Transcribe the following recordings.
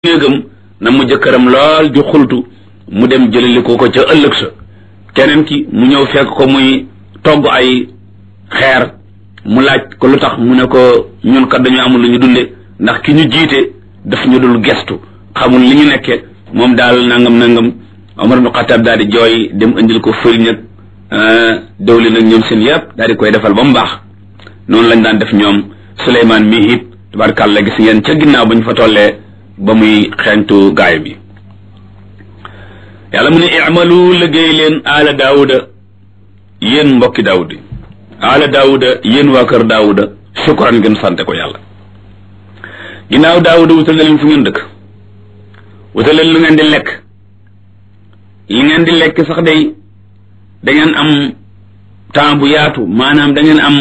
néegam na mu jëkkëram lool di xultu mu dem jëlali ko ko ca ëllëg sa keneen ki mu ñëw fekk ko muy togg ay xeer mu laaj ko lu tax mu ne ko ñun kat dañu amul lu ñu dunde ndax ki ñu jiite daf ñu dul gestu xamul li ñu nekke moom daal nangam nangam Omar ibn Xattaab daal di jooy dem indil ko fëriñ ak dawlin ak ñoom seen yëpp daal di koy defal ba mu baax noonu lañ daan def ñoom Suleymaan mii it tabarkàlla gis ngeen ca ginnaaw ba ñu fa tollee ba muy xeeñtu gaay bi yàlla mu ne i'malu liggéey leen aala daawuda yéen mbokki daawud aala daawuda yéen waa kër daawuda shukran ngeen sante ko yàlla ginnaaw daawuda wutal na leen fu ngeen dëkk wutal leen lu ngeen di lekk li ngeen di lekk sax day da ngeen am temps bu yaatu maanaam da ngeen am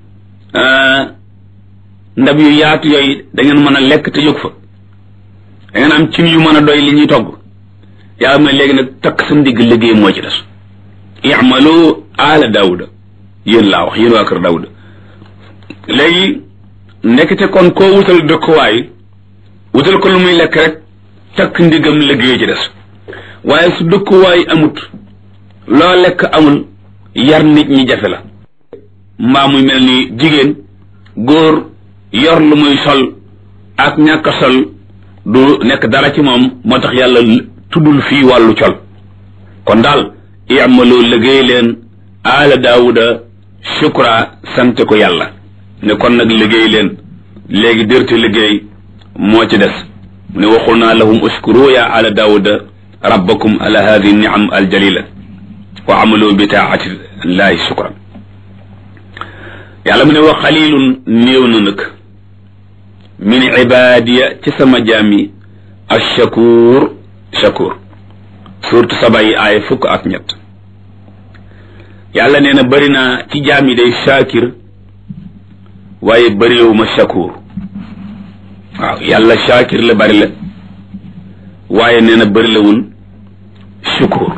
ndab yu yaatu yooyu da ngeen mën a lekk te jóg fa da ngeen am cin yu mën a doy li ñuy togg yàlla mooy léegi nag takk sa ndigg liggéey moo ci des i'malu ala daawuda yéen laa wax yéen waa kër daawuda léegi ndekete kon koo wutal dëkkuwaay wutal ko lu muy lekk rek takk ndigam liggéey ci des waaye su dëkkuwaay amut loo lekk amul yar nit ñi jafe la mbaa muy mel ni jigéen góor yor lu muy sol ak ñàkk a sol du nekk dara ci moom moo tax yàlla tuddul fii wàllu col kon daal i'malu liggéey leen aala daawuda shukra sant ko yàlla ne kon nag liggéey leen léegi dërte liggéey moo ci des mu ne waxul naa lahum uskuru ya ala daawuda rabbakum ala hadihi niam aljalila wa amalu bi taati llahi shukran yàlla mu ne wa xalilun néew na nag min ibadiya ci sama jaam yi ashakur shakur surtout saba yi aay fukk ak ñett yàlla nee na bëri naa ci jaam yi day shakir waaye bërilewu ma shakur waaw yàlla shakir la bëri la waaye nee na bërilewul shukur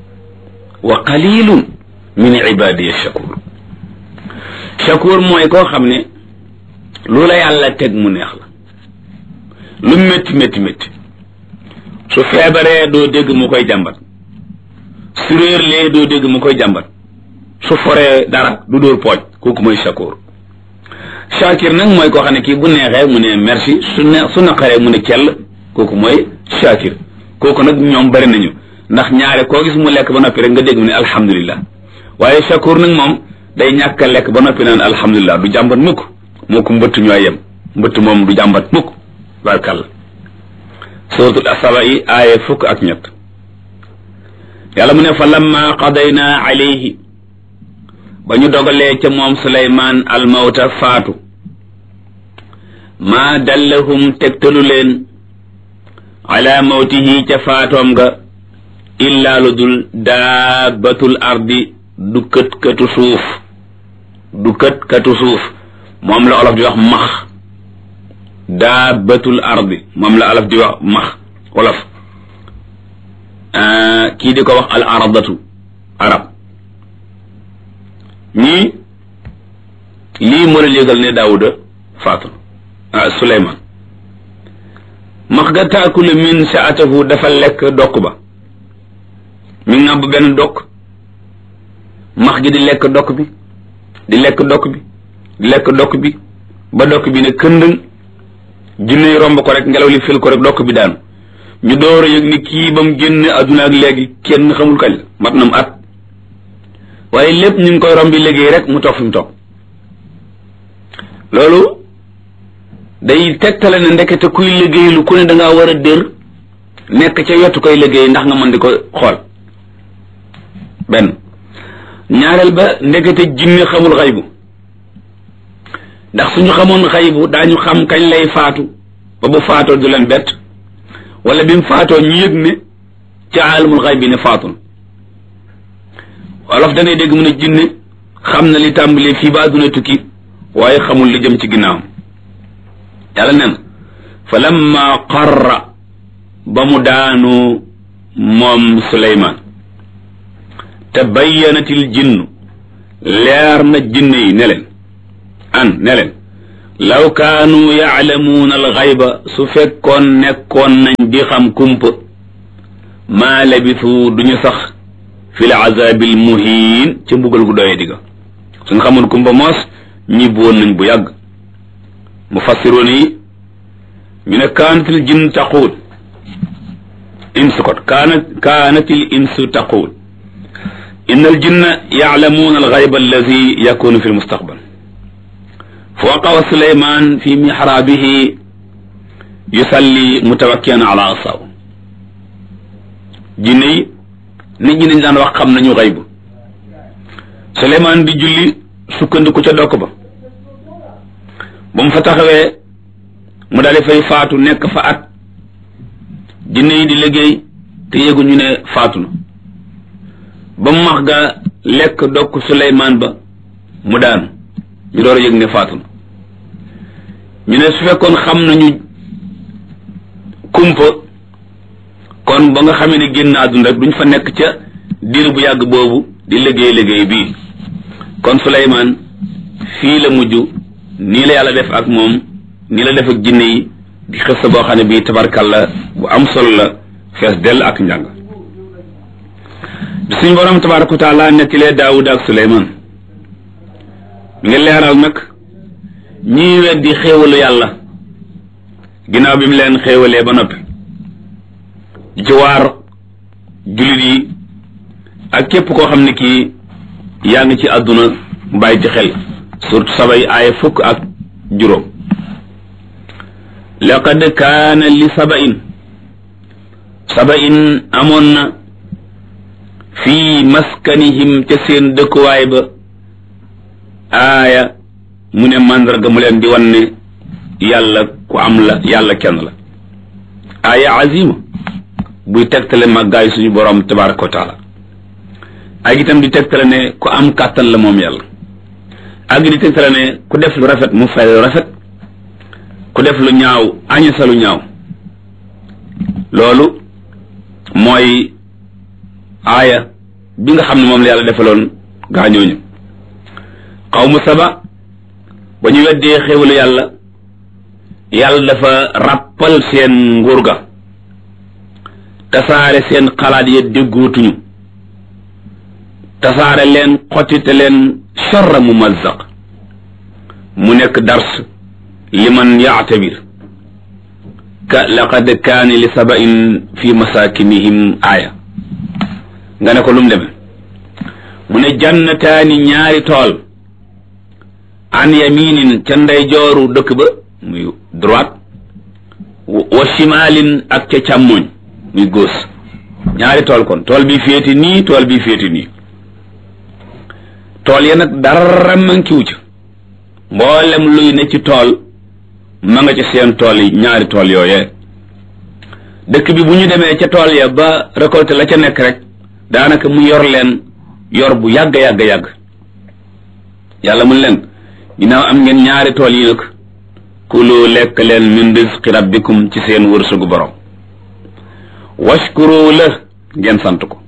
wa qalilun min ibadiya shakur shakur mooy koo xam ne lu la yàlla teg mu neex la lu métti métti métti su feebaree doo dégg mu koy jàmbat su réerlee doo dégg mu koy jàmbat su foree dara du dóor pooj kooku mooy shakur shakir nag mooy koo xam ne kii bu neexee mu ne merci su ne su naqaree mu ne kell kooku mooy shakir kooku nag ñoom bari nañu ndax ñaare koo gis mu lekk ba noppi rek nga dégg mu ne alhamdulillah waaye shakur nag moom day ñàkk a lekk ba noppi naan alhamdulillah du jàmbat mukk moo ko mbëtt ñooy yem mbëtt moom du jàmbat mukk barkàlla suratul asaba yi aaye fukk ak ñett yàlla mu ne fa lamma qadayna alayhi ba ñu dogalee ca moom suleymaan almawta faatu maa dallahum tegtalu leen ala mawtihi ca faatoom nga illaa lu dul daabatul ardi du kët katu suuf du kët katu suuf moom la olof di wax max daabatul ardi moom la olof di wax max olof kii di ko wax al aradatu arab ñii lii moo la yëgal ne daawuda faatu ah suleymaan max ga taakulu min saatahu dafa lekk dokk ba mi ngàbb benn dokk max gi di lekk dokk bi di lekk dokk bi di lekk dokk bi ba dokk bi ne këndëng jinne romb ko rek ngelaw li fil ko rek dokk bi daanu ñu door a yëg ni kii ba mu génn adduna ak léegi kenn xamul kañ mat na mu at waaye lépp ñu ngi koy rombi liggéey rek mu toog fi mu toog loolu day tegtale ne ndekete kuy liggéey lu ku ne dangaa war a dër nekk ca yottu koy liggéey ndax nga mën di ko xool benn ñaareel ba ndekete jinne xamul xaybu ndax suñu xamoon xaybu daañu xam kañ lay faatu ba bu faatoo du leen bett wala bi mu faatoo ñu yëg ne ca aalamul xayb bi ne faatun wolof danay dégg mu ne jinne xam na li tàmbalee fii ba àdduna tukki waaye xamul li jëm ci ginnaawam yàlla nen fa lamma qarra ba mu daanu moom suleymaan te bayyanatil jinnu leer na jinne yi ne leen an ne leen law kaanu yaalamuuna alxayba su fekkoon nekkoon nañ di xam kumpa maa labisu duñu sax fi l azabil muhiin ca mbugal gu doyee digga suñ xamoon kumpa moos ñibbi woon nañ bu yàgg mufassiroon yi ñu ne kaanatil jinn taquul insu kot kaanat kaanatil insu taquul inna al jinna yaalamuuna alxayba allazi yakunu fi lmustaqbal fa waqawa suleyman fi mixraabihi yusalli mutawakkian ala asaw jinne yi nit ñi dañ daan wax xam nañu xaybu suleyman di julli sukkandiku ca dokk ba ba mu fa taxawee mu daal di fay faatu nekk fa at jinne yi di liggéey te yéguñu ne faatu na ba mu max ga lekk dokk suleyman ba mu daanu ñu door a yëg ne faatu na ñu ne su fekkoon xam nañu kumpa kon ba nga xamee ne génn àdduna rek duñ fa nekk ca diir bu yàgg boobu di liggéey liggéey bii kon Suleymaan fii la mujj nii la yàlla def ak moom nii la def ak jinne yi di xës boo xam ne bii tabarkalla bu am solo la fees dell ak njàng bi suñ borom tabaraka wa taala nettilee Daawuda ak Suleymaan mi ngi leeral nag ñii weddi xéewalu yàlla ginnaaw bi mu leen xéewalee ba noppi ci waar jullit yi ak képp koo xam ne kii yaa ngi ci àdduna bàyyi ci xel surtout sabay aaya fukk ak juróom laqad kaana li sabain sabain amoon na fii maskanihim ca seen dëkkuwaay ba aaya mu ne màndarga mu leen di wan ne yàlla ku am la yàlla kenn la aaya azima buy tegtale màggaay suñu borom tabaraka wa taala ak itam di tegtale ne ku am kàttan la moom yàlla ak di tegtale ne ku def lu rafet mu fay lu rafet ku def lu ñaaw añasa lu ñaaw loolu mooy aaya bi nga xam ne moom la yàlla defaloon gaañooñu xawmu saba ba ñu weddee xéwalu yàlla yàlla dafa ràppal seen nguur ga tasaare seen xalaat ya déggootuñu tasaare leen xottite leen charra mu mazzaq mu nekk dars liman yaatabir ka laqad kaani li sabain fi masakinihim aaya nga ne ko lu mu demee mu ne jannataani ñaari tool an yaminin ca ndeyjooru dëkk ba muy droite wa shimalin ak ca càmmoñ muy gauche ñaari tool kon tool bi féeti nii tool bi féeti nii tool ya nag dara mankiwu ca mboolem luy ne ci tool ma nga ca seen tool yi ñaari tool yooyee dëkk bi bu ñu demee ca tool ya ba récolté la ca nekk rek daanaka mu yor leen yor bu yàgg yàgg yàgg yàlla mun leen ginnaaw am ngeen ñaari tool yi nag kulu lekk leen min rizqi rabbikum ci seen wërsëgu borom washkuru la ngeen sant ko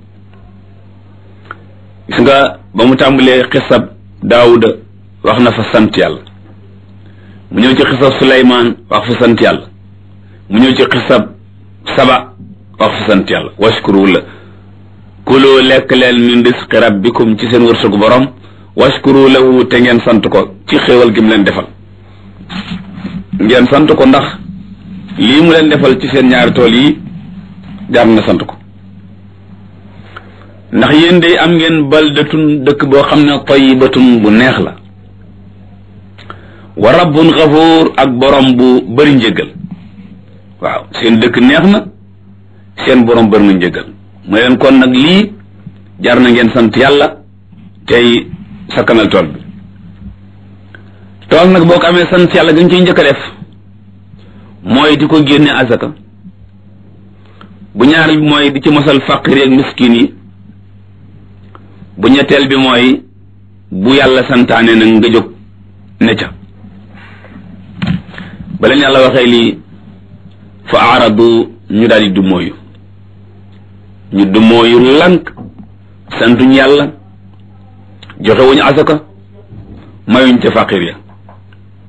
gis nga ba mu tàmbalee xisab daawuda wax na fa sant yàlla mu ñëw ci xisab suleymaan wax fa sant yàlla mu ñëw ci xisab saba wax fa sant yàlla washkuru la kulu lekk leen min rizqi rabbikum ci seen wërsëgu borom washkuru lahu te ngeen sant ko ci xéewal gi mu leen defal ngeen sant ko ndax lii mu leen defal ci seen ñaari tool yi jaar na sant ko ndax yéen day am ngeen baldatun dëkk boo xam ne tayyibatun bu neex la wa rabbun xafuur ak borom bu bëri njëggal waaw seen dëkk neex na seen borom bëri na njëggal mu leen kon nag lii jar na ngeen sant yàlla tey sakkanal tool bi tool nag boo ko amee sant yàlla gën ciy njëkk a def mooy di ko génne azaka bu ñaareel bi mooy di ci mosal faqir ak miskin yi bu ñetteel bi mooy bu yàlla santaane nag nga jóg ne ca ba leen yàlla waxee lii fa aaradu ñu daal di dumóoyu ñu dumóoyu lank santuñ yàlla joxewuñu asaka mayuñ ca faqir ya